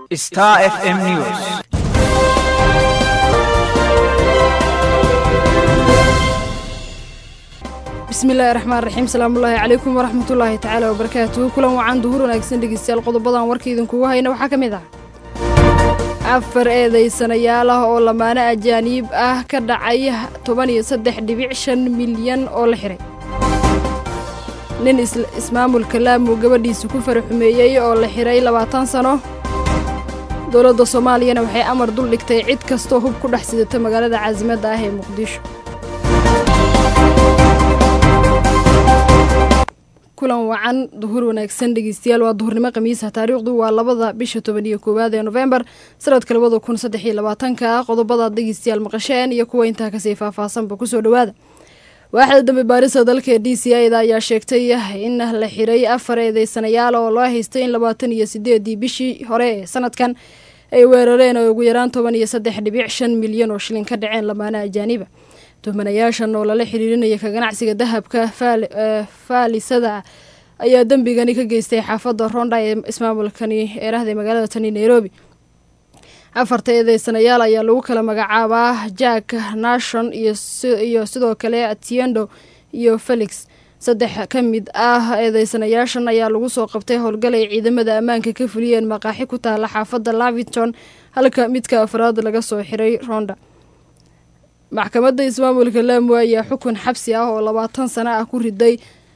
Star FM News. bismillaahi raxmaan raxiim salaamullaahi calaykum waraxmatullaahi tacaala wabarakaatuhu kulan wacan duhur wanaagsan dhegeystayaal qodobadan warka idinkugu hayna waxaa ka mid ah afar eedaysanayaal ah oo lamaano ajaaniib ah ka dhacay toban iyo saddex dhibic shan milyan oo la xiray nin ismaamulka laamu gabadhiisa ku faraxumeeyey oo la xiray labaatan sano dowladda soomaaliyana waxay amar dul dhigtay cid kastoo hub ku dhex sidata magaalada caasimadda ah ee muqdisho kulan wacan duhur wanaagsan dhegeystayaal waa duhurnimo khamiisa taariikhdu waa labada bisha toban iyo koowaad ee nofembar sanadka labada kun saddex iyo labaatanka qodobadaad dhegeystayaal maqasheen iyo kuwa intaa kasii faahfaahsanba kusoo dhowaada waaxda dambe baarisa dalka ee d c a da ayaa sheegtay in la xiray afar eedeysanayaal oo loo haystay in labaatan iyo sideedii bishii hore ee sanadkan ay weerareen oo ugu yaraan toban iyo saddex dhibic shan milyan oo shilin ka dhaceen lamaana ajaaniba tuhmanayaashan oo lala xiriirinaya ka ganacsiga dahabka faalisada ayaa dembigani ka geystay xaafadda ronda ee ismaamulkani eerahda magaalada tani nairobi afarta eedeysanayaal ayaa lagu kala magacaabaa jack nashon iyo sidoo kale atiendo iyo felix saddex ka mid ah eedeysanayaashan ayaa lagu soo qabtay howlgal ay ciidamada ammaanka ka fuliyeen maqaaxi ku taala xaafadda lavington halka midka afraad laga soo xiray ronda maxkamadda ismaamulka laamu ayaa xukun xabsi ah oo labaatan sano ah ku riday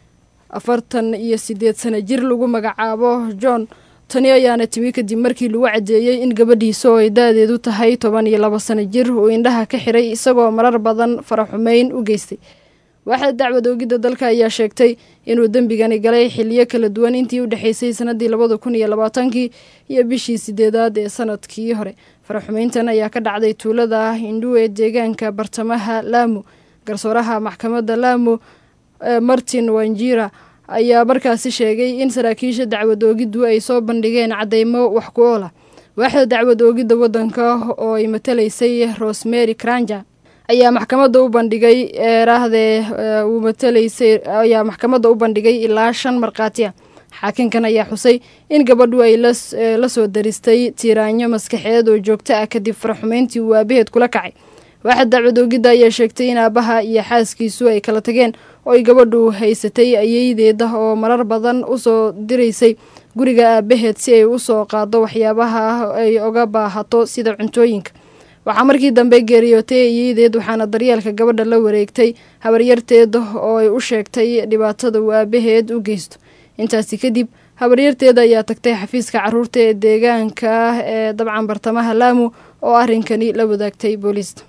afartan iyo sideed sano jir lagu magacaabo john tani ayaana timi kadib markii lagu cadeeyey in gabadhiisa oo ay da-deedu tahay toban iyo labo sano jir uu indhaha ka xiray isagoo marar badan faraxumeyn u geystay waaxda dacwad oogidda dalka ayaa sheegtay inuu dembigani galay xiliyo kala duwan intii u dhexeysay sanadii labada kun iyo labaatankii iyo bishii sideedaad ee sanadkii hore faraxumeyntan ayaa ka dhacday tuulada hindhu ee deegaanka bartamaha laamu garsooraha maxkamadda laamu martin wanjira ayaa markaasi sheegay in saraakiisha dacwad oogiddu ay soo bandhigeen cadeymo wax ku oola waaxda dacwad oogidda waddanka oo ay matalaysay rosemary cranja ayaa maxkamadda u bandhigay eerahdee uu matalaysay ayaa maxkamadda u bandhigay ilaa shan markhaati ah xaakinkan ayaa xusay in gabadhu ay la soo daristay tiiraanyo maskaxeed oo joogto ah kadib faraxumeyntii uu aabaheed kula kacay waaxad dacwad oogidda ayaa sheegtay in aabaha iyo xaaskiisu ay kala tageen oo ay gabadhu haysatay ayeydeeda oo marar badan usoo diraysay guriga aabaheed si ay usoo qaado waxyaabaha ay oga baahato sida cuntooyinka waxaa markii dambe geeriyootay ayeydeed waxaana daryeelka gabadha la wareegtay habaryarteed oo ay u sheegtay dhibaatada uu aabaheed u geysto intaasi kadib habaryarteeda ayaa tagtay xafiiska caruurta ee deegaanka ee dabcan bartamaha laamu oo arrinkani la wadaagtay booliista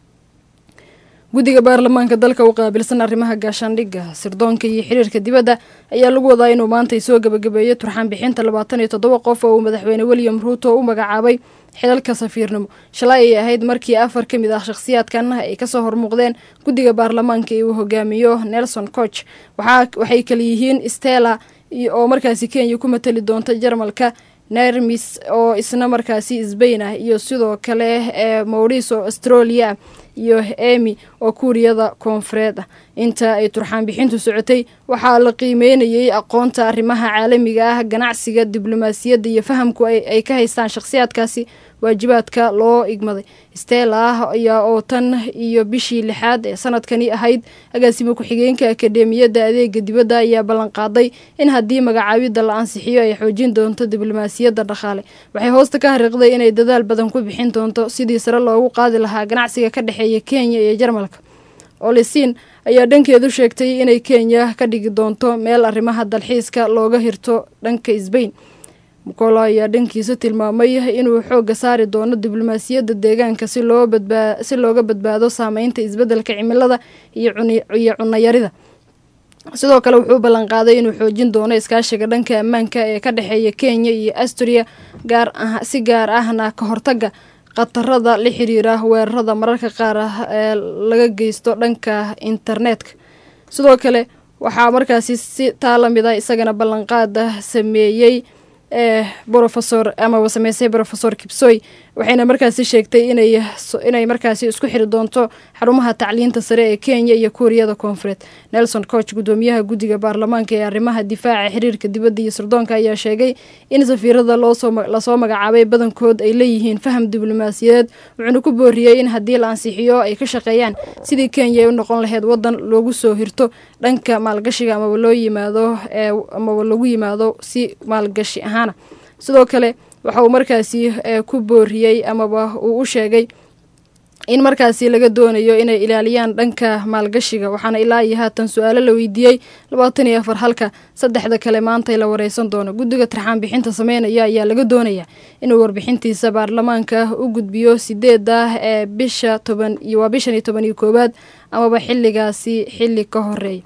guddiga baarlamaanka dalka u qaabilsan arrimaha gaashaandhigga sirdoonka iyo xiriirka dibadda ayaa lagu wadaa inuu maantay soo gebagabeeyo turxaan bixinta labaatan iyo toddoba qof oo uu madaxweyne william ruuto u magacaabay xilalka safiirnimo shalay ay ahayd markii afar ka mid ah shakhsiyaadkan ay kasoo hormuuqdeen guddiga baarlamaanka ee uu hogaamiyo nelson coch waxay kala yihiin stella oo markaasi kenya ku matali doonta jarmalka nermis oo isna markaasi sbain ah iyo sidoo kale ee maurice oo australia iyo emi oo kuuriyada koonfureed ah inta ay turxaan bixintu socotay waxaa la qiimeynayay aqoonta arrimaha caalamiga ah ganacsiga diblomaasiyadda iyo fahamku ay ka haystaan shakhsiyaadkaasi waajibaadka loo igmaday stella ayaa oo tan iyo bishii lixaad ee sanadkani ahayd agaasimo ku-xigeenka akadeemiyadda adeega dibadda ayaa ballanqaaday in haddii magacaabidda la ansixiyo ay xoojin doonto diblomaasiyadda dhaqaale waxay hoosta ka hariiqday inay dadaal badan ku bixin doonto sidii sare loogu qaadi lahaa ganacsiga ka dhexeeya kenya iyo jarmalka olisiin ayaa dhankeedu sheegtay inay kenya ka dhigi doonto meel arrimaha dalxiiska looga hirto dhanka sbain mukolo ayaa dhankiisa tilmaamay inuu xoogga saari doono diblomaasiyadda deegaanka si looga badbaado saameynta isbeddelka cimilada iyo cunayarida sidoo kale wuxuu ballanqaaday inuu xoojin doono iskaashiga dhanka ammaanka ee ka dhexeeya kenya iyo asturia si gaar ahna ka hortaga khatarada la xiriira weerarada mararka qaar ah ee laga geysto dhanka internetka sidoo kale waxaa markaasi si taa la mid a isagana ballanqaada sameeyey ee brofesor amaba sameysay brofesor kibsoy waxayna markaasi sheegtay inay inay markaasi isku xiri doonto xarumaha tacliinta sare ee kenya iyo kuuriyada koonfureed nelson coch gudoomiyaha guddiga baarlamaanka ee arrimaha difaaca xiriirka dibadda iyo sirdoonka ayaa sheegay in safiirada lasoo magacaabay badankood ay leeyihiin faham diblomaasiyadeed wuxuuna ku booriyey in haddii la ansixiyo ay ka shaqeeyaan sidii kenya ay u noqon lahayd wadan loogu soo hirto dhanka maalgashiga amaba loo yimaado amaba lagu yimaado si maalgashi ahaana sidoo kale waxa uu markaasi ku booriyey amaba uu u sheegay in markaasi laga doonayo inay ilaaliyaan dhanka maalgashiga waxaana ilaa iyo haatan su-aalo la weydiiyey labaatan iyo afar halka saddexda kale maantay la wareysan doono guddiga tarxaan bixinta sameynaya ayaa laga doonaya inuu warbixintiisa baarlamaanka u gudbiyo sideeda ee bisha toban iyo waa bishan iyo toban iyo koowaad amaba xilligaasi xilli ka horeeya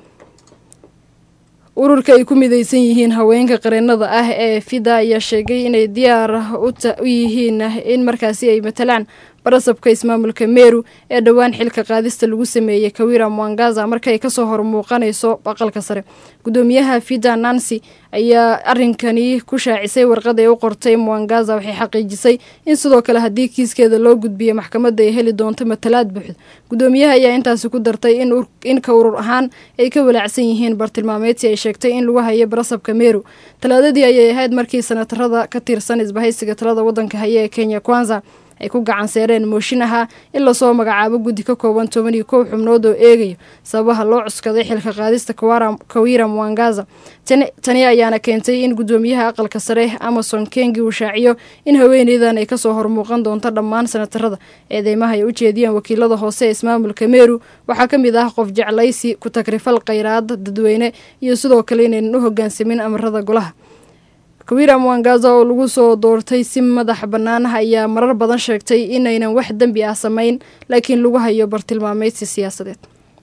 ururka ay ku mideysan yihiin haweenka qareenada ah ee fida ayaa sheegay inay diyaar u yihiin in markaasi ay matalaan barasabka ismaamulka meru ee dhowaan xilka qaadista lagu sameeyey kawira mwangaza markaay kasoo hormuuqanayso aqalka sare gudoomiyaha fida nancy ayaa arinkani ku shaacisay warqad ay u qortay mwangaza waxay xaqiijisay in sidoo kale haddii kiiskeeda loo gudbiyo maxkamadda ay heli doonto matalaad buuxda gudoomiyaha ayaa intaasi ku dartay in ka urur ahaan ay ka walaacsan yihiin bartilmaameedsi ay sheegtay in lagu hayo barasabka meru talaadadii ayay ahayd markii sanatarada ka tirsan isbahaysiga talada wadanka haya ee kenya kwanza ay ku gacan seereen mooshin ahaa in lasoo magacaabo guddi ka kooban toban iyo kow xubnood oo eegayo sababaha loo cuskaday xilka qaadista kawira mwangaza tani ayaana keentay in gudoomiyaha aqalka sare amason kengi uu shaaciyo in haweeneydan ay kasoo hormuuqan doonto dhammaan sanatarada eedeymaha ay u jeediyeen wakiilada hoose ee ismaamulka meru waxaa ka mid ah qof jeclaysi ku tagrifal khayraad dadweyne iyo sidoo kale inaynan u hogaansamin amarada golaha kawira mwangaza oo lagu soo doortay si madax bannaan ayaa marar badan sheegtay inaynan wax dembi ah samayn laakiin lagu hayo bartilmaameydsi siyaasadeed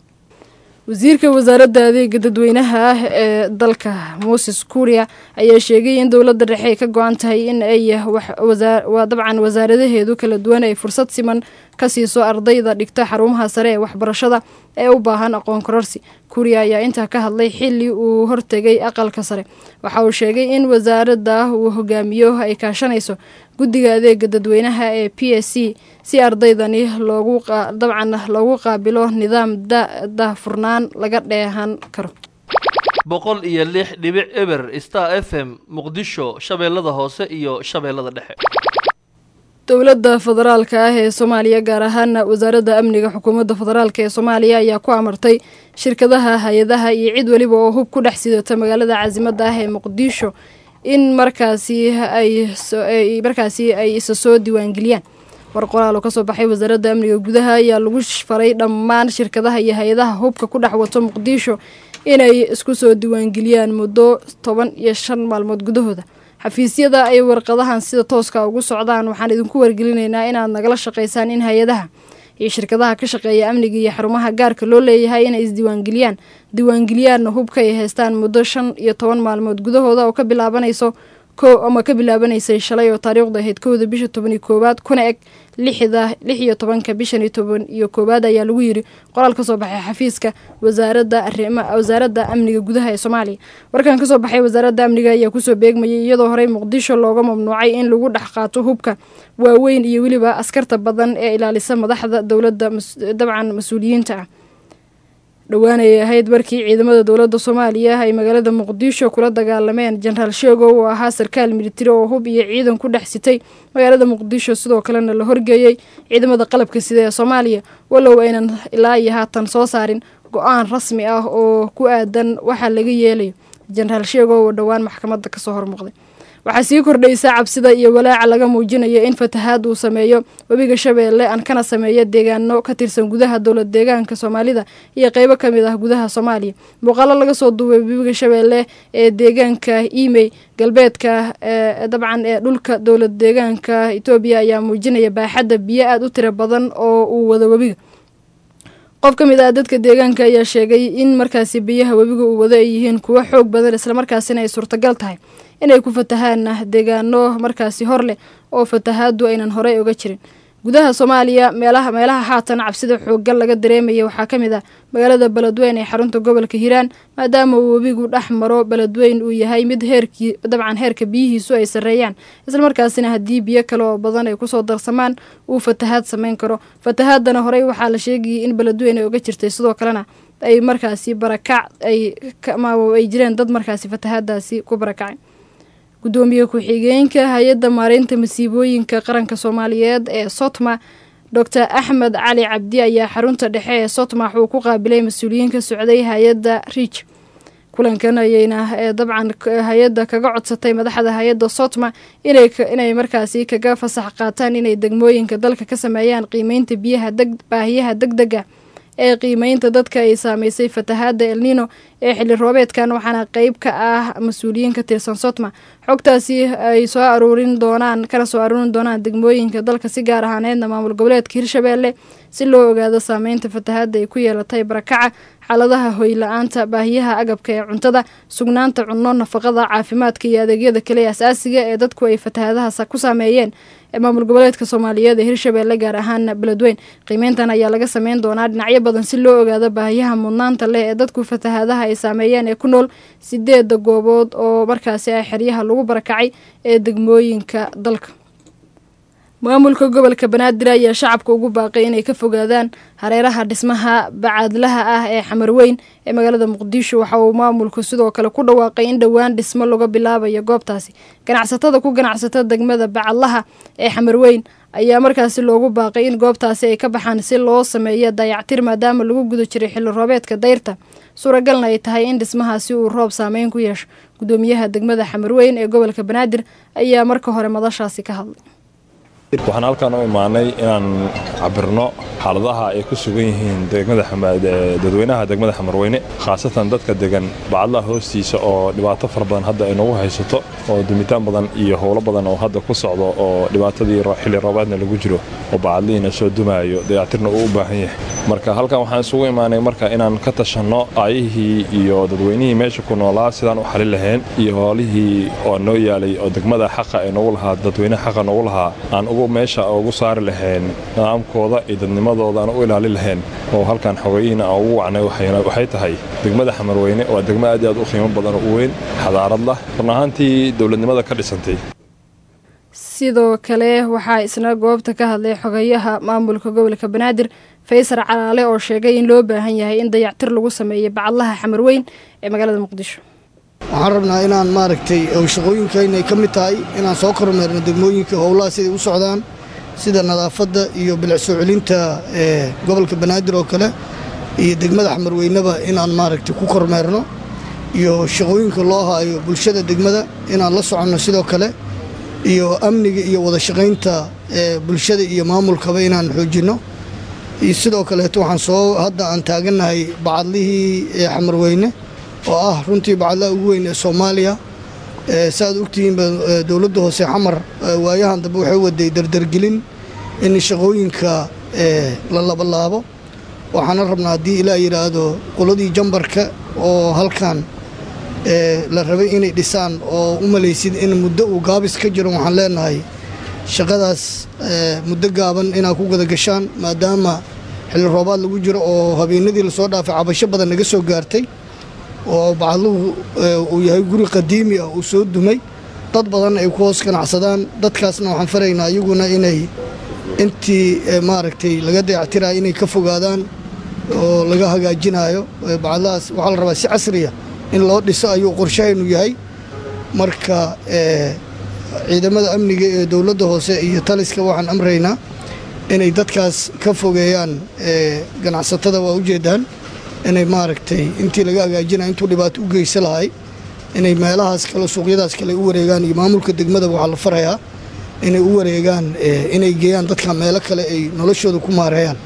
wasiirka wasaaradda adeega dadweynaha ah ee dalka moses kuuriya ayaa sheegay in dowladda dhexe ay ka go-an tahay in ay waa dabcan wasaaradaheedu kala duwan ay fursad siman ka siiso ardayda dhigta xarumaha sare ee waxbarashada ee u baahan aqoon kororsi kuuriya ayaa intaa ka hadlay xili uu hortegay aqalka sare waxa uu sheegay in wasaaradda uu hogaamiyo ay kaashanayso guddiga adeega dadweynaha ee p s c si ardaydani loogu dabcan loogu qaabilo nidaam dahfurnaan laga dheehan karo boqol iyo lix dhibic eber star f m muqdisho shabeellada hoose iyo shabeellada dhexe dowladda federaalka ah ee soomaaliya gaar ahaana wasaaradda amniga xukuumadda federaalk ee soomaaliya ayaa ku amartay shirkadaha hay-adaha iyo cid weliba oo hub ku dhex sidata magaalada caasimada ah ee muqdisho in markaasi ay markaasi ay isa soo diiwaangeliyaan war qoraal oo kasoo baxay wasaaradda amniga gudaha ayaa lagu faray dhammaan shirkadaha iyo hay-adaha hubka ku dhex wato muqdisho inay isku soo diiwaangeliyaan muddo toban iyo shan maalmood gudahooda xafiisyada ay warqadahan sida tooska ugu socdaan waxaan idinku wargelinaynaa inaad nagala shaqaysaan in hay-adaha iyo shirkadaha ka shaqeeya amniga iyo xarumaha gaarka loo leeyahay inay isdiiwaangeliyaan diiwaangeliyaanna hubka ay haystaan muddo shan iyo toban maalmood gudahooda oo ka bilaabanayso ko ama ka bilaabanaysay shalay oo taariikhda ahayd kowda bisha toban iyo koowaad kuna eg lixda lix iyo tobanka bishan iyo toban iyo koowaad ayaa lagu yiri qoraal kasoo baxay xafiiska wasaaradda arima wasaaradda amniga gudaha ee soomaaliya warkan kasoo baxay wasaaradda amniga ayaa kusoo beegmayay iyadoo horey muqdisho looga mamnuucay in lagu dhex qaato hubka waaweyn iyo weliba askarta badan ee ilaalisa madaxda dowladda dabcan mas-uuliyiinta ah dhowaanayay ahayd markii ciidamada dowladda soomaaliya ay magaalada muqdisho kula dagaalameen jenaraal sheego oo ahaa sarkaal militari oo hub iyo ciidan ku dhex sitay magaalada muqdisho sidoo kalena la horgeeyey ciidamada qalabka sida ee soomaaliya walow aynan ilaa iyo haatan soo saarin go-aan rasmi ah oo ku aadan waxaa laga yeelayo jenaraal sheego oo dhowaan maxkamadda kasoo hormuuqday waxaa sii kordhaysa cabsida iyo walaaca laga muujinayo in fatahaad uu sameeyo webiga shabeelle aan kana sameeya deegaano ka tirsan gudaha dowlad deegaanka soomaalida iyo qeybo ka mid ah gudaha soomaaliya muuqaalo laga soo duubay webiga shabeelle ee deegaanka imey galbeedka dabcan ee dhulka dowlad deegaanka etoobiya ayaa muujinaya baaxadda biyo aada u tiro badan oo uu wado webiga qof ka mid ah dadka deegaanka ayaa sheegay in markaasi biyaha webiga uu wado ay yihiin kuwo xoog badan islamarkaasina ay suurtagal tahay inay ku fatahaan deegaano markaasi hor leh oo fatahaadu aynan horey oga jirin gudaha soomaaliya meelaha meelaha haatan cabsida xoogan laga dareemaya waxaa ka mid ah magaalada beledweyn ee xarunta gobolka hiiraan maadaama uu webigu dhex maro beledweyn uu yahay mid heerkii dabcan heerka biyihiisu ay sarreeyaan islamarkaasina haddii biyo kale oo badan ay kusoo darsamaan uu fatahaad sameyn karo fatahaadana horey waxaa la sheegayay in beledweyn ay uga jirtay sidoo kalena ay markaasi barakac ay ay jireen dad markaasi fatahaadaasi ku barakacay gudoomiye ku-xigeenka hay-adda maareynta masiibooyinka qaranka soomaaliyeed ee sotma doctor axmed cali cabdi ayaa xarunta dhexe ee sotmax uu ku qaabilay mas-uuliyiin ka socday hay-adda riij kulankan ayayna ee dabcan hay-adda kaga codsatay madaxda hay-adda sotma inay markaasi kaga fasax qaataan inay degmooyinka dalka ka sameeyaan qiimeynta biyaha baahiyaha deg dega ee qiimeynta dadka ay saameysay fatahaada elnino ee xilli roobeedkan waxaana qeyb ka ah mas-uuliyiin ka tirsan sotma xogtaasi ay soo aruurin doonaan kana soo aruurin doonaan degmooyinka dalka si gaar ahaaneedna maamul goboleedka hirshabeelle si loo ogaado saameynta fatahaada ay ku yeelatay barakaca xaaladaha hoyla-aanta baahiyaha agabka ee cuntada sugnaanta cunno nafaqada caafimaadka iyo adeegyada kale ee asaasiga ee dadku ay fatahaadaha ku saameeyeen ee maamul goboleedka soomaaliyeed ee hirshabeelle gaar ahaan beledweyn qiimeyntan ayaa laga sameyn doonaa dhinacyo badan si loo ogaado baahiyaha mudnaanta leh ee dadku fatahaadaha ay saameeyeen ee ku nool sideeda goobood oo markaasi ah xeryaha lagu barakacay ee degmooyinka dalka maamulka gobolka banaadir ayaa shacabka ugu baaqay inay ka fogaadaan hareeraha dhismaha bacaadlaha ah ee xamarweyn ee magaalada muqdisho waxa uu maamulku sidoo kale ku dhawaaqay in dhowaan dhismo laga bilaabayo goobtaasi ganacsatada ku ganacsata degmada bacadlaha ee xamarweyn ayaa markaasi loogu baaqay in goobtaasi ay ka baxaan si loo sameeyo dayactir maadaama lagu guda jiray xilli roobeedka dayrta suuragalna ay tahay in dhismahaasi uu roob saameyn ku yeesho gudoomiyaha degmada xamarweyn ee gobolka banaadir ayaa marka hore madashaasi ka hadlay waxaan halkaan u imaanay inaan cabirno xaaladaha ay ku sugan yihiin dadweynaha degmada xamarweyne khaasatan dadka degan bacadlaha hoostiisa oo dhibaato fara badan hadda ay nagu haysato oo dumitaan badan iyo howlo badan oo hadda ku socdo oo dhibaatadii xilli roobaadna lagu jiro oo bacadlihiina soo dumaayo dayactirna uu u baahan yahay marka halkan waxaan isugu imaanay marka inaan ka tashanno aayihii iyo dadweynihii meesha ku noolaa sidaan u xalin lahayn iyo hoolihii oo noo yaalay oo degmada xaqa ee nagu lahaa dadweynaha xaqa nagu lahaa aan ugu meesha ugu saari lahayn nidaamkooda iyo dadnimadooda aan u ilaalin lahayn oo halkan xogeyihiina aan ugu wacnay waxay tahay degmada xamarweyne waa degmo aad iyo aad u qiimo badan oo u weyn xadaarad lah run ahaantii dowladnimada ka dhisantay sidoo kale waxaa isna goobta ka hadlay xogayaha maamulka gobolka banaadir faysar calaale oo sheegay in loo baahan yahay in dayactir lagu sameeyo bacadlaha xamarweyn ee magaalada muqdisho waxaan rabnaa inaan maaragtay shaqooyinkaynay ka mid tahay inaan soo kormeerno degmooyinka howlaha siday u socdaan sida nadaafadda iyo bilic soo celinta ee gobolka banaadir oo kale iyo degmada xamarweyneba inaan maaragtay ku kormeerno iyo shaqooyinka loo haayo bulshada degmada inaan la soconno sidoo kale iyo amniga iyo wada shaqaynta ee bulshada iyo maamulkaba inaan xoojinno iyo sidoo kaleeto waxaan soo hadda aan taagannahay bacadlihii ee xamarweyne oo ah runtii bacadlaha ugu weyn ee soomaaliya saaad ogtihiinba dowladda hoose xamar waayahan dambe waxay waday dardargelin in shaqooyinka la labalaabo waxaana rabnaa haddii ilaa yidhaahdo qoladii jambarka oo halkan la rabay inay dhisaan oo u malaysid in muddo uu gaabis ka jiro waxaan leenahay shaqadaas muddo gaaban inaad ku gada gashaan maadaama xilli roobaad lagu jiro oo habeenadii lasoo dhaafay cabasho badan naga soo gaartay oo bacadluhu uu yahay guri qadiimi ah uu soo dumay dad badan ay ku hoos ganacsadaan dadkaasna waxaan faraynaa iyaguna inay intii maaragtay laga dayactirayo inay ka fogaadaan oo laga hagaajinayo bacadlahaas waxaa la rabaa si casriya in loo dhiso ayuu qorshahaynu yahay marka ciidamada amniga ee dowladda hoose iyo taliska waxaan amraynaa inay dadkaas ka fogeeyaan ganacsatada waa ujeedaan inay maaragtay intii laga hagaajinaya intuu dhibaato u geysa lahay inay meelahaas kale suuqyadaas kale u wareegaan iyo maamulka degmada waxaa la farayaa inay u wareegaan inay geeyaan dadka meelo kale ay noloshooda ku maareeyaan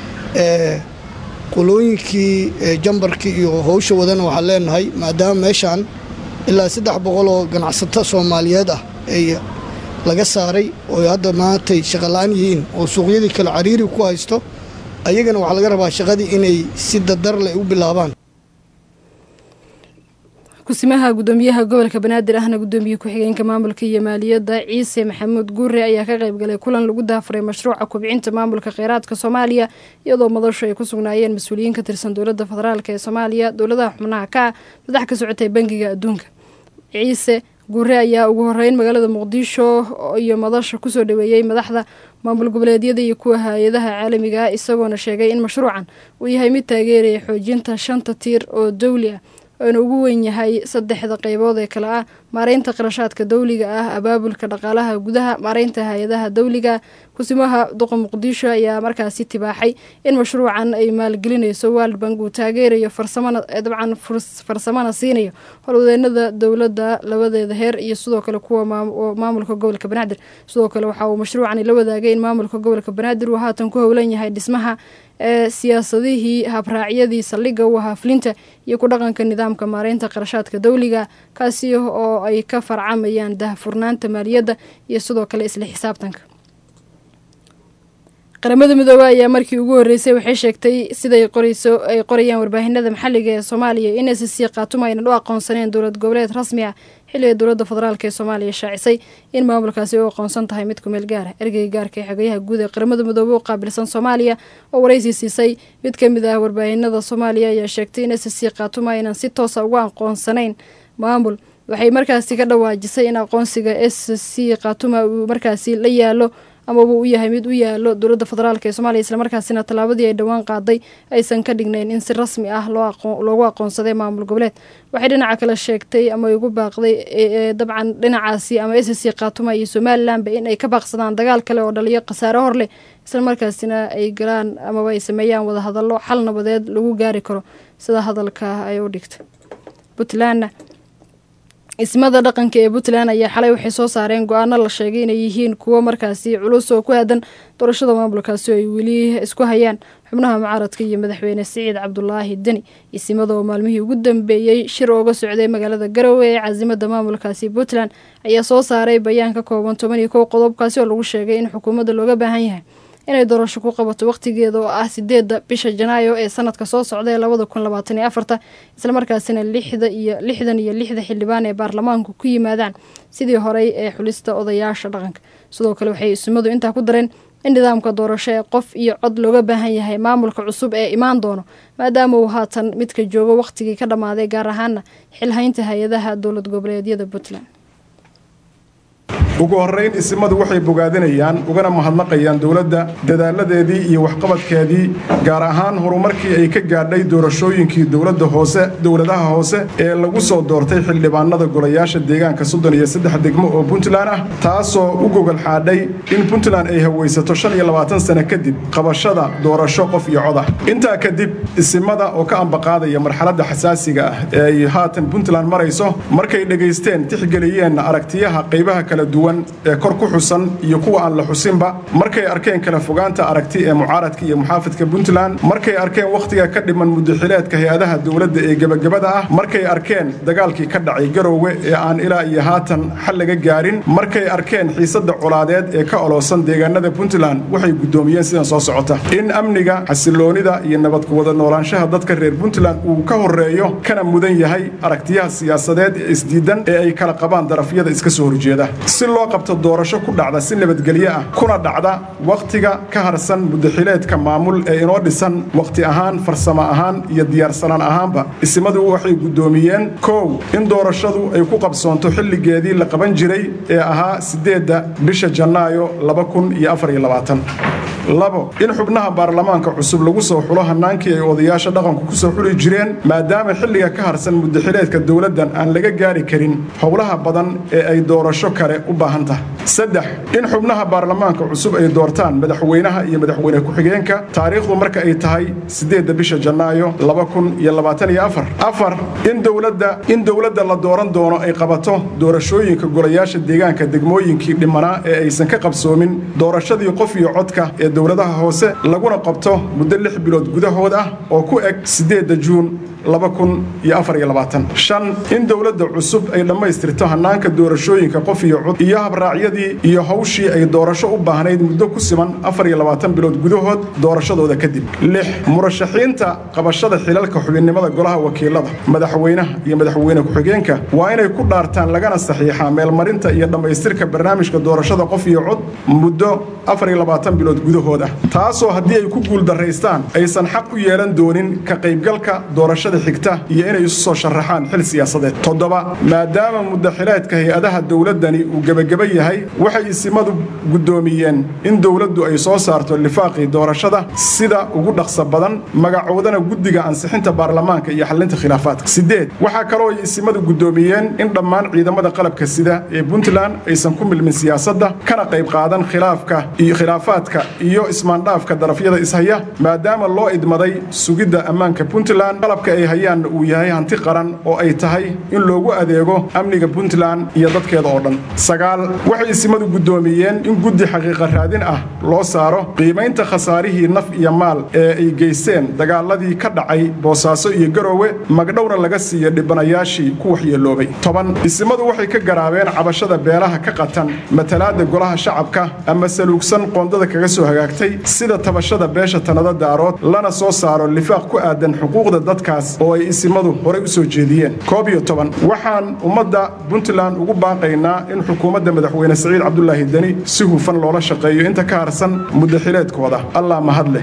qolooyinkii jambarkii iyo howsha wadana waxaan leenahay maadaama meeshaan ilaa saddex boqol oo ganacsato soomaaliyeed ah ay laga saaray oo hadda maantay shaqola-aan yihiin oo suuqyadii kale cariiri ku haysto ayagana waxaa laga rabaa shaqadii inay si dadar leh u bilaabaan kusimaha gudoomiyaha gobolka banaadir ahna gudoomiye ku-xigeenka maamulka iyo maaliyadda ciise maxamuud guure ayaa ka qaybgalay kulan lagu daafuray mashruuca kubcinta maamulka kheyraadka soomaaliya iyadoo madashu ay ku sugnaayeen mas-uuliyiin ka tirsan dowladda federaalk ee soomaaliya dowladaha xubnaha ka ah madax ka socotay bangiga adduunka ciise guure ayaa ugu horeyn magaalada muqdisho iyo madasha kusoo dhaweeyey madaxda maamul goboleedyada iyo kuwa hay-adaha caalamiga ah isagoona sheegay in mashruucan uu yahay mid taageeraya xoojinta shanta tiir oo dowli ah oona ugu weyn yahay saddexda qeybood ee kale ah maareynta qarashaadka dowliga ah abaabulka dhaqaalaha gudaha maareynta hay-adaha dowliga kusimaha duqa muqdisho ayaa markaasi tibaaxay in mashruucan ay maalgelinayso world bank uu taageerayo farsamana dabcan farsamana siinayo howlwadeenada dowladda labadeeda heer iyo sidoo kale kuwa maamulka gobolka banaadir sidoo kale waxa uu mashruucani la wadaagay in maamulka gobolka banaadir uu haatan ku howlan yahay dhismaha ee siyaasadihii habraacyadii saldhigga u ahaa fulinta iyo ku dhaqanka nidaamka maareynta qarashaadka dowliga kaasi oo ay ka farcamayaan dahfurnaanta maaliyadda iyo sidoo kale isla xisaabtanka qaramada midoobe ayaa markii ugu horreysay waxay sheegtay siday qorayso ay qorayaan warbaahinada maxalliga ee soomaaliya in s c khaatuma aynan u aqoonsaneen dowlad goboleed rasmi ah xilliga dowladda federaalk ee soomaaliya shaacisay in maamulkaasi u aqoonsan tahay mid kumeel gaara ergeyga gaarka ee xogayaha guud ee qaramada midoobe u qaabilsan soomaaliya oo waraysi siisay mid ka mid ah warbaahinada soomaaliya ayaa sheegtay in s c khaatuma aynan si toosa uga aqoonsanayn maamul waxay markaasi ka dhawaajisay in aqoonsiga s c khaatuma uu markaasi la yaalo amaba u yahay mid u yaalo dowladda federaalk ee soomaaliya islamarkaasina tallaabadii ay dhowaan qaaday aysan ka dhignayn in si rasmi ah loogu aqoonsaday maamul goboleed waxay dhinaca kale sheegtay ama ugu baaqday dabcan dhinacaasi ama s c khaatuma iyo somalilanba in ay ka baaqsadaan dagaal kale oo dhaliyo khasaare hor leh islamarkaasina ay galaan amaba ay sameeyaan wadahadallo xal nabadeed lagu gaari karo sida hadalka ay u dhigtay puntlandna ismada dhaqanka ee puntland ayaa xalay waxay soo saareen go-aano la sheegay inay yihiin kuwo markaasi culus oo ku aadan doorashada maamulkaasi oo ay weli isku hayaan xubnaha mucaaradka iyo madaxweyne siciid cabdulaahi deni isimada oo maalmihii ugu dambeeyey shir ooga socday magaalada garowe ee caasimada maamulkaasi puntland ayaa soo saaray bayaan ka kooban toban iyo kow qodobkaasi oo lagu sheegay in xukuumadda looga baahan yahay inay doorasho ku qabato waqtigeeda oo ah sideedda bisha janaayo ee sanadka soo socda ee labada kun labaatan iyo afarta islamarkaasina lixda iyo lixdan iyo lixda xildhibaan ee baarlamaanku ku yimaadaan sidii horey ee xulista odayaasha dhaqanka sidoo kale waxay ismadu intaa ku dareen in nidaamka doorasho ee qof iyo cod looga baahan yahay maamulka cusub ee imaan doono maadaama uu haatan midka joogo waqtigii ka dhammaaday gaar ahaana xilhaynta hay-adaha dowlad goboleedyada puntland ugu horrayn isimadu waxay bogaadinayaan ugana mahadnaqayaan dowladda dadaaladeedii iyo waxqabadkeedii gaar ahaan horumarkii ay ka gaadhay doorashooyinkii dowladda hoose dowladaha hoose ee lagu soo doortay xildhibaanada golayaasha deegaanka soddon iyo saddex degmo oo puntland ah taasoo u gogol xaadhay in puntland ay hawaysato shan iyo labaatan sano kadib qabashada doorasho qof iyo cod ah intaa kadib isimada oo ka ambaqaadaya marxaladda xasaasiga ah ee ay haatan puntland marayso markay dhegaysteen tixgeliyeenna aragtiyaha qaybaha kala duwan ee kor ku xusan iyo kuwa aan la xusinba markay arkeen kala fogaanta aragti ee mucaaradka iyo muxaafidka puntland markay arkeen wakhtiga ka dhiman mudaxileedka hay-adaha dowladda ee gebagabada ah markay arkeen dagaalkii ka dhacay garowge ee aan ilaa iyo haatan xal laga gaarin markay arkeen xiisadda colaadeed ee ka oloosan deegaanada puntland waxay guddoomiyeen sidan soo socota in amniga xasiloonida iyo nabadku wada noolaanshaha dadka reer puntland uu ka horeeyo kana mudan yahay aragtiyaha siyaasadeed ee isdiidan ee ay kala qabaan darafyada iska soo horjeeda loo qabto doorasho ku dhacda si nabadgelyo ah kuna dhacda wakhtiga ka harsan mudaxileedka maamul ee inoo dhisan wakhti ahaan farsamo ahaan iyo diyaarsanaan ahaanba isimadu waxay guddoomiyeen kow in doorashadu ay ku qabsoonto xilligeedii la qaban jiray ee ahaa siddeedda bisha janaayo laba kun iyo afar iyo labaatan labo in xubnaha baarlamaanka cusub lagu soo xulo hannaankii ay odayaasha dhaqanku ku soo xuli jireen maadaama xilliga ka harsan mudaxileedka dowladdan aan laga gaari karin howlaha badan ee ay doorasho kale u baahan tahay saddex in xubnaha baarlamaanka cusub ay doortaan madaxweynaha iyo madaxweyne ku-xigeenka taariikhdu marka ay tahay siddeedda bisha janaayo laba kun iyo labaatan iyo afar afar in dowladda in dowladda la dooran doono ay qabato doorashooyinka golayaasha deegaanka degmooyinkii dhimanaa ee aysan ka qabsoomin doorashadii qof iyo codka ee dowladaha hoose laguna qabto muddo lix bilood gudahood ah oo ku eg siddeedda juun shan in dowladda cusub ay dhammaystirto hannaanka doorashooyinka qof iyo cod iyo habraacyadii iyo hawshii ay doorasho u baahnayd muddo ku siman bilood gudahood doorashadooda kadib lix murashaxiinta qabashada xilalka xubinnimada golaha wakiilada madaxweynaha iyo madaxweyne ku-xigeenka waa inay ku dhaartaan lagana saxiixaa meelmarinta iyo dhammaystirka barnaamijka doorashada qof iyo cod muddo bilood gudahood ah taasoo haddii ay ku guuldaraystaan aysan xaq u yeelan doonin ka qaybgalka doorashada xigta iyo inay isu soo sharaxaan xil siyaasadeed toddoba maadaama muddaxileedka hay-adaha dowladdani uu gebageba yahay waxay isimadu guddoomiyeen in dowladdu ay soo saarto lifaaqii doorashada sida ugu dhaqsa badan magacoodana guddiga ansixinta baarlamaanka iyo xallinta khilaafaadka sideed waxaa kaloo ay isimadu guddoomiyeen in dhammaan ciidamada qalabka sida ee puntland aysan ku milmin siyaasadda kana qayb qaadan khilaafka iyo khilaafaadka iyo ismaandhaafka darafyada ishaya maadaama loo idmaday sugidda ammaanka puntland qalabka ay hayaanna uu yahay hanti qaran oo ay tahay in loogu adeego amniga puntland iyo dadkeeda oo dhan sagaal waxay isimadu guddoomiyeen in guddi xaqiiqa raadin ah loo saaro qiimaynta khasaarihii naf iyo maal ee ay geysteen dagaaladii ka dhacay boosaaso iyo garoowe magdhowna laga siiya dhibanayaashii ku waxyeeloobay toban isimadu waxay ka garaabeen cabashada beelaha ka qatan matalaadda golaha shacabka ama saluugsan qoondada kaga soo hagaagtay sida tabashada beesha tanada daarood lana soo saaro lifaaq ku aadan xuquuqda dadkaas oo ay isimadu horey u soo jeediyeen koob iyo toban waxaan ummadda puntland ugu baaqaynaa in xukuumadda madaxweyne saciid cabdulaahi deni si hufan loola shaqeeyo inta ka harsan muddaxileedkooda allah mahad leh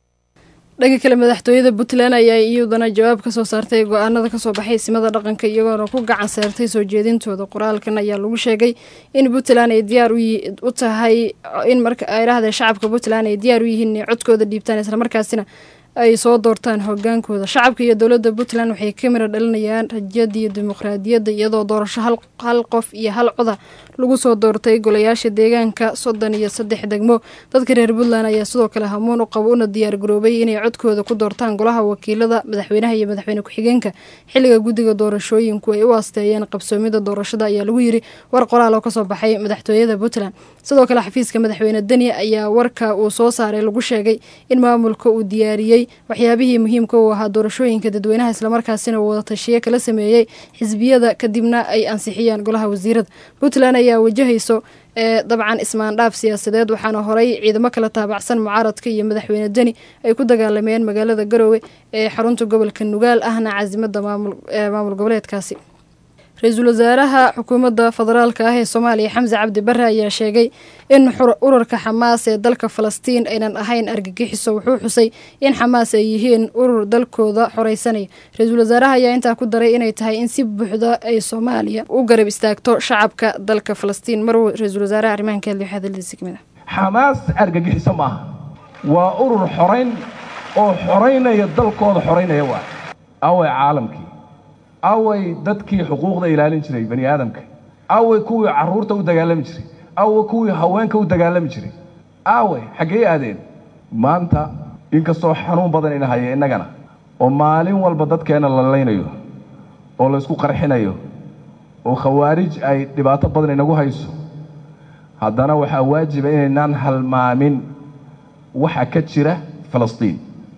dhanka kale madaxtooyada puntland ayaa iyaduna jawaab kasoo saartay go-aanada kasoo baxay isimada dhaqanka iyagoona ku gacan saartay soo jeedintooda qoraalkan ayaa lagu sheegay in puntland ay diyaar u tahay in marka ay dhahdee shacabka puntland ay diyaar u yihiin inay codkooda dhiibtaan islamarkaasina ay soo doortaan hogaankooda shacabka iyo dowladda puntland waxay ka mira dhalinayaan rajada iyo dimuqraadiyadda iyadoo doorasho hal qof iyo hal coda lagu soo doortay golayaasha deegaanka soddon iyo saddex degmo dadka reer puntland ayaa sidoo kale hamuun u qabo una diyaar garoobay inay codkooda ku doortaan golaha wakiilada madaxweynaha iyo madaxweyne ku-xigeenka xilliga guddiga doorashooyinku ay u aasteeyeen qabsoomida doorashada ayaa lagu yiri war qoraal oo kasoo baxay madaxtooyada puntland sidoo kale xafiiska madaxweyne deni ayaa warka uu soo saaray lagu sheegay in maamulka uu diyaariyey waxyaabihii muhiimka u ahaa doorashooyinka dadweynaha islamarkaasina uu wadatashiye kala sameeyey xisbiyada kadibna ay ansixiyeen golaha wasiirada puntland ayaa wajahayso ee dabcan ismaandhaaf siyaasadeed waxaana horay ciidamo kala taabacsan mucaaradka iyo madaxweyne deni ay ku dagaalameen magaalada garoowe ee xarunta gobolka nugaal ahna caasimada maamul goboleedkaasi ra-iisul wasaaraha xukuumadda federaalka ah ee soomaaliya xamse cabdi bare ayaa sheegay in ururka xamaas ee dalka falastiin aynan ahayn argagixiso wuxuu xusay in xamaas ay yihiin urur dalkooda xoreysanaya ra-iisul wasaaraha ayaa intaa ku daray inay tahay in si buuxda ay soomaaliya u garab istaagto shacabka dalka falastiin mar ra-isul wasaaraha arrimahan ka hadlay waxaa hadaladiisa kamid ah xamaas argagixiso maaha waa urur xorayn oo xoraynaya dalkooda xoraynaya waa away caalamkii away dadkii xuquuqda ilaalin jiray bani aadamka away kuwii carruurta u dagaalami jiray away kuwii haweenka u dagaalami jiray away xaggee aadeen maanta inkastoo xanuun badan ina haya innagana oo maalin walba dadkeenna la laynayo oo laysku qarxinayo oo khawaarij ay dhibaato badan inagu hayso haddana waxaa waajiba inaynaan halmaamin waxa ka jira falastiin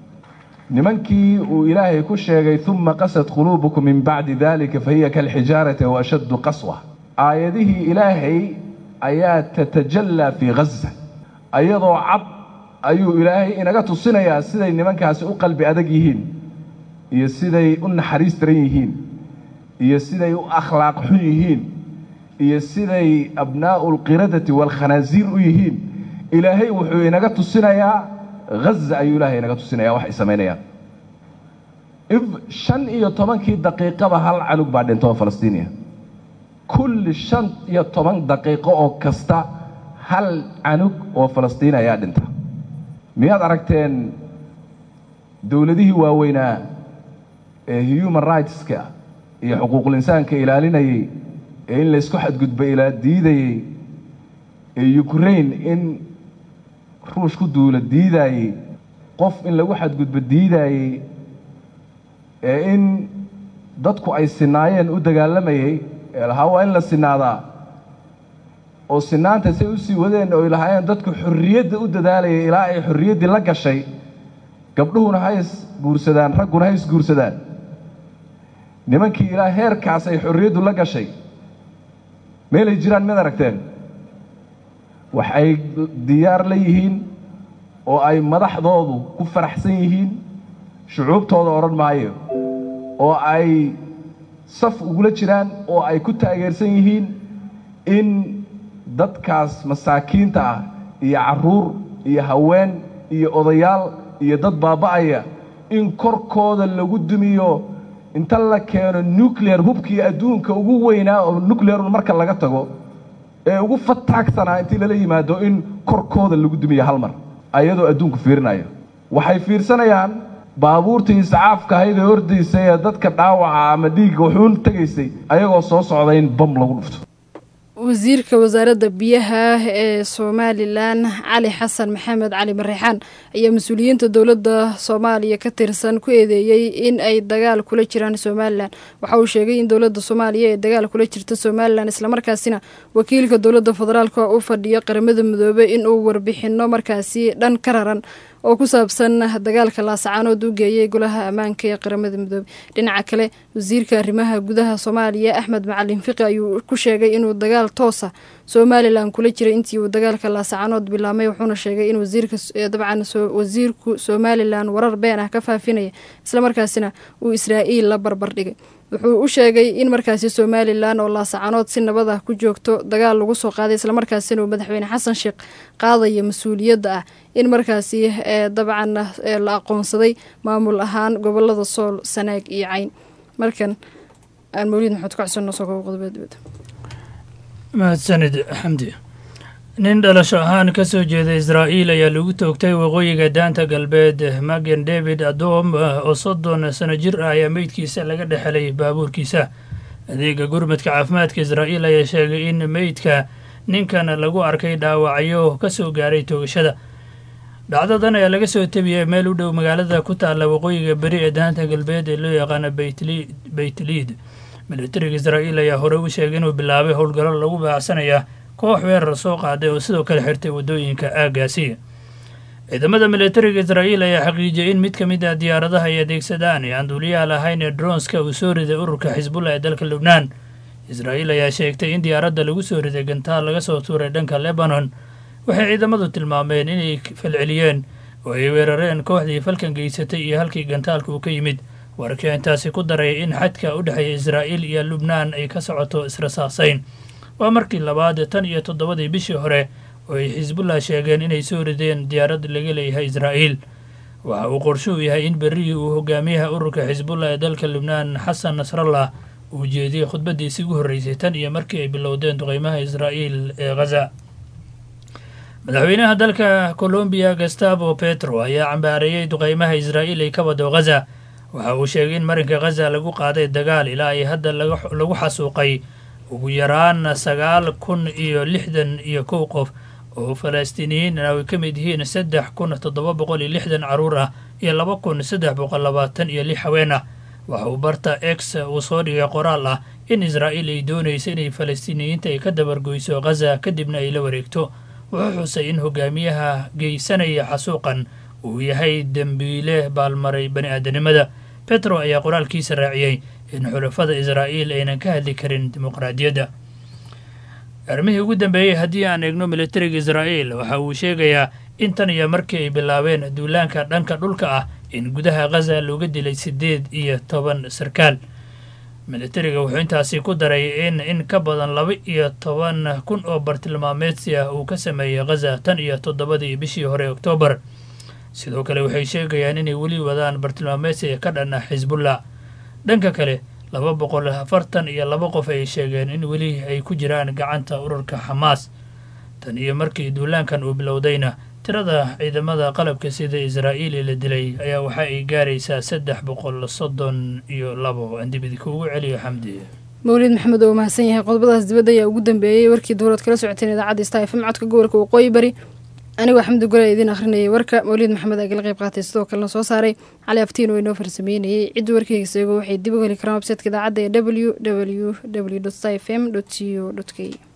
nimankii uu ilaahay ku sheegay uma qasad quluubukum min bacdi dalika fahiya kalxijaarati wa ashaddu qaswa aayadihii ilaahay ayaa tatajallaa fii ghaza ayadoo cad ayuu ilaahay inaga tusinayaa siday nimankaasi u qalbi adag yihiin iyo siday u naxariis daran yihiin iyo siday u akhlaaq xun yihiin iyo siday abnaa'u alqiradati waalkhanaasiir u yihiin ilaahay wuxuu inaga tusinayaa haza ayuu ilaahay inaga tusinaya wax ay samaynayaan if shan iyo tobankii daqiiqaba hal canug baa dhinta oo falastiiniya kulli shan iyo toban daqiiqo oo kasta hal canug oo falastiin ayaa dhinta miyaad aragteen dowladihii waaweynaa ee human rightska iyo xuquuqul insaanka ilaalinayey ee in laysku xadgudba ilaa diidayey ee ukraine in ruush ku duula diidaayey qof in lagu xadgudbo diidaayey ee in dadku ay sinaayeen u dagaalamayey ee lahaa waa in la sinaadaa oo sinaanta say u sii wadeen oo lahaayeen dadku xorriyadda u dadaalayay ilaa ay xorriyaddii la gashay gabdhuhuna ha is guursadaan ragguna ha is guursadaan nimankii ilaa heerkaas ay xorriyaddu la gashay meelay jiraan mid aragteen wax ay diyaar la yihiin oo ay madaxdoodu ku faraxsan yihiin shucuubtooda odhan maayo oo ay saf ugula jiraan oo ay ku taageersan yihiin in dadkaas masaakiinta ah iyo carruur iyo haween iyo odayaal iyo dad baaba'aya in korkooda lagu dumiyo inta la keeno nuclear hubkii adduunka ugu weynaa oo nuclearun marka laga tago ee ugu fataagsanaa intii lala yimaado in korkooda lagu dumiyo hal mar ayadoo adduunku fiirinayo waxay fiirsanayaan baabuurtii iscaafka ahayd ee ordaysay ee dadka dhaawaca ama dhiigga wuxuun tegaysay ayagoo soo socda in bam lagu dhufto wasiirka wasaaradda biyaha ee somalilan cali xasan maxamed cali mareexaan ayaa mas-uuliyiinta dowladda soomaaliya ka tirsan ku eedeeyey in ay dagaal kula jiraan somalilan waxa uu sheegay in dowladda soomaaliya ee dagaal kula jirta somalilan islamarkaasina wakiilka dowladda federaalk u fadhiyo qaramada midoobey inuu warbixino markaasi dhan ka raran oo ku saabsan dagaalka laasacaanood u geeyay golaha ammaanka ee qaramada midoobey dhinaca kale wasiirka arrimaha gudaha soomaaliya axmed macalin fiqi ayuu ku sheegay inuu dagaal toosa somalilan kula jiray intii uu dagaalka laasacaanood bilaabmay wuxuuna sheegay in wasiirka dabcan wasiirku somalilan warar been ah ka faafinaya islamarkaasina uu israa'iil la barbar dhigay wuxuu u sheegay in markaasi somalilan oo laasacanood si nabad ah ku joogto dagaal lagu soo qaaday islamarkaasina uu madaxweyne xasan sheekh qaadaya mas-uuliyadda ah in markaasi dabcan la aqoonsaday maamul ahaan gobolada sool sanaag iyo cayn markan aan mawlid maxamed ku xuseen nosoo kobo qodobada dibadda mahadsanid xamdi nin dhalasho ahaan ka soo jeeda israa'iil ayaa lagu toogtay waqooyiga daanta galbeed magen david adom oo soddon sano jir ah ayaa meydkiisa laga dhexelay baabuurkiisa adeega gurmadka caafimaadka israa'iil ayaa sheegay in meydka ninkan lagu arkay dhaawacyo ka soo gaaray toogashada dhacdadan ayaa laga soo tebiyay meel u dhow magaalada ku taalla waqooyiga beri ee daanta galbeed ee loo yaqaano beytliid militariga israa'iil ayaa hore u sheegay inuu bilaabay howlgallo lagu baacsanaya koox weerar soo qaaday oo sidoo kale xirtay waddooyinka aagaasi ciidamada militariga israa'iil ayaa xaqiijiyey in mid ka mid ah diyaaradaha ay adeegsadaan ee aan duuliyaha lahayn ee dronska uu soo riday ururka xisbullah ee dalka lubnaan israa'iil ayaa sheegtay in diyaaradda lagu soo riday gantaal laga soo tuuray dhanka lebanon waxay ciidamadu tilmaameen inay falceliyeen oo ay weerareen kooxdii falkan geysatay iyo halkii gantaalka uu ka yimid wararkii intaasi ku daray in xadka u dhexeeya israa'iil iyo lubnaan ay ka socoto israsaasayn waa markii labaad tan iyo toddobadii bishii hore oo ay xisbullah sheegeen inay soo rideen diyaarad laga leeyahay israa'iil waxa uu qorshuhu yahay in berrihii uu hogaamiyaha ururka xisbullah ee dalka lubnaan xasan nasrallah uu jeediyey khudbaddiisii ugu horreysay tan iyo markii ay bilowdeen duqeymaha israa'iil ee khaza madaxweynaha dalka colombiya gustavo petro ayaa cambaareeyey duqeymaha israa'iil ay ka wado khaza waxa uu sheegay in marinka khaza lagu qaaday dagaal ilaa ay hadda lagu xasuuqay ugu yaraan sagaal kun iyo lixdan iyo kow qof oo falastiiniyiin ay ka mid yihiin saddex kun toddoba boqol iyo lixdan carruur ah iyo laba kun saddex boqol labaatan iyo lix haween ah waxa uu barta ex uu soo dhigay qoraal ah in israa'iil ay doonaysa inay falastiiniyiinta ay ka dabargoyso khaza kadibna ay la wareegto wuxuu xusay in hogaamiyaha geysanaya xasuuqan uu yahay dembiile baalmaray bani aadanimada petro ayaa qoraalkiisa raaciyey in xulafada israa'iil aynan ka hadli karin dimuqraadiyadda armihii ugu dambeeyey haddii aan eegno militariga israa'iil waxa uu sheegayaa in tan iyo markii ay bilaabeen duulaanka dhanka dhulka ah in gudaha khaza looga dilay siddeed iyo toban sarkaal militariga wuxuu intaasi ku daray in in ka badan laba iyo toban kun oo bartilmaameedsi ah uu ka sameeyey khaza tan iyo toddobadii bishii hore oktoobar sidoo kale waxay sheegayaan inay weli wadaan bartilmaameedsiga ka dhan ah xisbullah dhanka kale laba boqol afartan iyo laba qof ay sheegeen in weli ay ku jiraan gacanta ururka xamaas tan iyo markii duulaankan uu bilowdayna tirada ciidamada qalabka sida israa'iili la dilay ayaa waxa ay gaaraysaa saddex boqol soddon iyo labo andibidi kuugu celiyo xamdi mawlid maxamed oo mahadsan yahay qodobadaas dibadda ayaa ugu dambeeyey warkii dowlad kala socoteen idaacadda sta fm codka gobolka waqooyi bari anigoo xamdi gole idiin akhrinayay warka mawlid maxamed agala qayb qaatay sidoo kalena soo saaray cali aftiin oo inoo farsameynayay cidda warkayga seego waxay dib u heli karaan websaytka idaacadda ee w w w sta f m co k